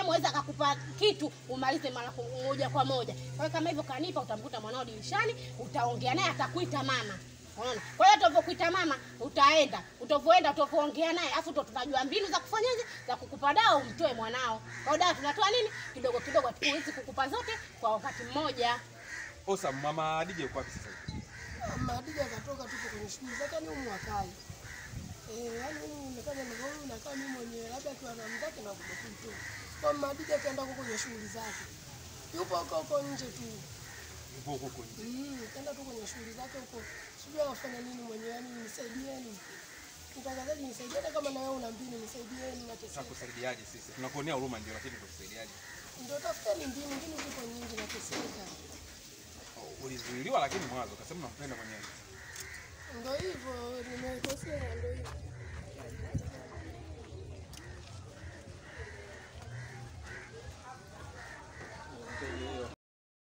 time aweza akakupa kitu umalize mara ku- moja kwa moja. Kwa hiyo kama hivyo kanipa, utamkuta mwanao dirishani, utaongea naye, atakuita mama. Unaona? Kwa hiyo utavyokuita mama, utaenda, utavyoenda, utavyoongea naye, afu ndo tunajua mbinu za kufanyaje, za kukupa dawa umtoe mwanao. Kwa hiyo dawa tunatoa nini? Kidogo kidogo, hatuwezi kukupa zote kwa wakati mmoja. Osa, mama DJ yuko wapi sasa hivi? Madija akatoka tupo kwenye shughuli zake, yani humu wakai eh, yani humu nimefanya ndio huyu nakaa mimi mwenyewe, labda akiwa na mzake na kutoka tu. Kwa Madija kaenda huko kwenye shughuli zake, yupo huko huko nje tu Yupo huko huko nje. mm, kaenda tu kwenye shughuli zake huko, sijui anafanya nini mwenyewe, yani nisaidieni mtangazaji, nisaidieni kama na wewe una mbinu, nisaidieni nateseka. Tutakusaidiaje sisi? Tunakuonea huruma ndio, lakini tutakusaidiaje? Ndio tafuteni mbinu, mbinu zipo nyingi, nateseka. Ulizuiliwa lakini mwanzo ukasema unakupenda mwenyewe. Ndio hivyo nimekosea, ndio hivyo.